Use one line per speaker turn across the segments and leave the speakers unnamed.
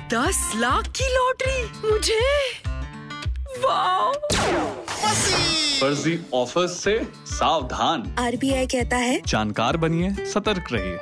दस लाख की लॉटरी मुझे वाह
फर्जी ऑफर्स से सावधान
आरबीआई कहता है
जानकार बनिए सतर्क रहिए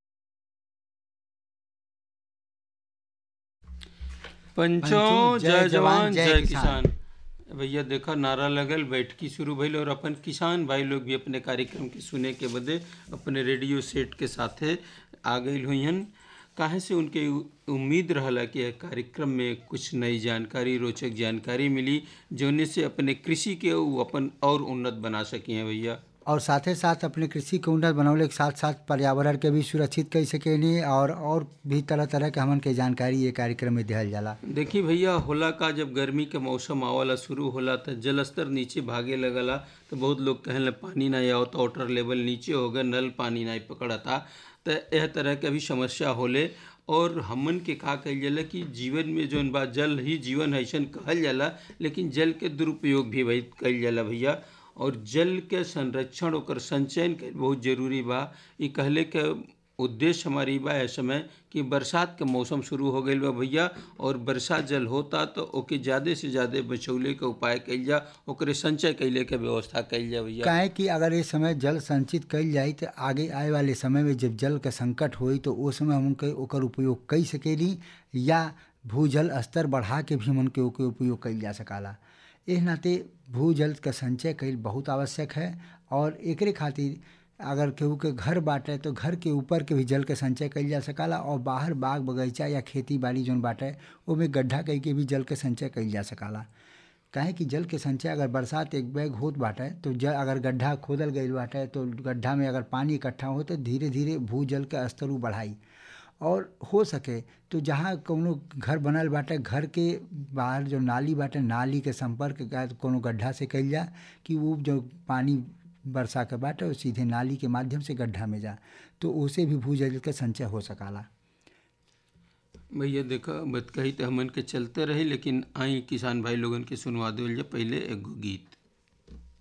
पंचों जय जवान जय किसान भैया देखा नारा लगल बैठकी शुरू भइल और अपन किसान भाई लोग भी अपने कार्यक्रम के सुने के बदे अपने रेडियो सेट के साथे आ गई हुईहन काहे से उनके उ- उम्मीद रहला कि यह कार्यक्रम में कुछ नई जानकारी रोचक जानकारी मिली जोने से अपने कृषि के उ अपन और उन्नत बना सकी हैं भैया
और साथे साथ अपने कृषि के उन्नत बनौले के साथ साथ पर्यावरण के भी सुरक्षित कर सकेनी और और भी तरह तरह के हमन के जानकारी ये कार्यक्रम में दिहल जाला
देखी भैया होला का जब गर्मी के मौसम आवला शुरू होला तो जल स्तर नीचे भागे लगला तो बहुत लोग कहले पानी नहीं आवत वाटर लेवल नीचे हो गए नल पानी नहीं पकड़ता तो यह तरह के भी समस्या होले और हमन के का कहल जाला कि जीवन में जौन बा जल ही जीवन है ऐसन कहल जाला लेकिन जल के दुरुपयोग भी भाई कइल जाला भैया और जल के संरक्षण ओकर संचयन के बहुत जरूरी बा ई कहले के उद्देश्य हमारी बा है समय कि बरसात के मौसम शुरू हो गईल बा भैया और बरसात जल होता तो ओके ज़्यादा से ज़्यादा बचौले के उपाय कइल जा ओकरे संचय कैले के व्यवस्था कइल जा भैया
काहे कि अगर ये समय जल संचित कइल जाई तो आगे आए वाले समय में जब जल का संकट होई तो उस समय हम के ओकर उपयोग कई सकेली या भूजल स्तर बढ़ा के भी हमन के ओके उपयोग कइल जा सकाला एह नाते भूजल का संचय कइल बहुत आवश्यक है और एकरे खातिर अगर केहू के घर बाटे तो घर के ऊपर के भी जल के संचय कइल जा सकाला और बाहर बाग बगीचा या खेती बाड़ी जौन बाटे ओमे गड्ढा कई के भी जल के संचय कइल जा सकाला काहे कि जल के संचय अगर बरसात एक बैग होत बाटे तो जल अगर गड्ढा खोदल गईल बाटे तो गड्ढा में अगर पानी इकट्ठा हो तो धीरे धीरे भूजल के स्तर उ बढ़ाई और हो सके तो जहाँ कौनो घर बनल बाटे घर के बाहर जो नाली बाटे नाली के संपर्क का कोनो गड्ढा से कइल जा कि वो जो पानी बरसा के बाटे वो सीधे नाली के माध्यम से गड्ढा में जा तो उसे भी भूजल के संचय हो सकाला
भैया देखा बत कही तो हमन के चलते रही लेकिन आई किसान भाई लोगन के सुनवा देवल जा पहले एगो गीत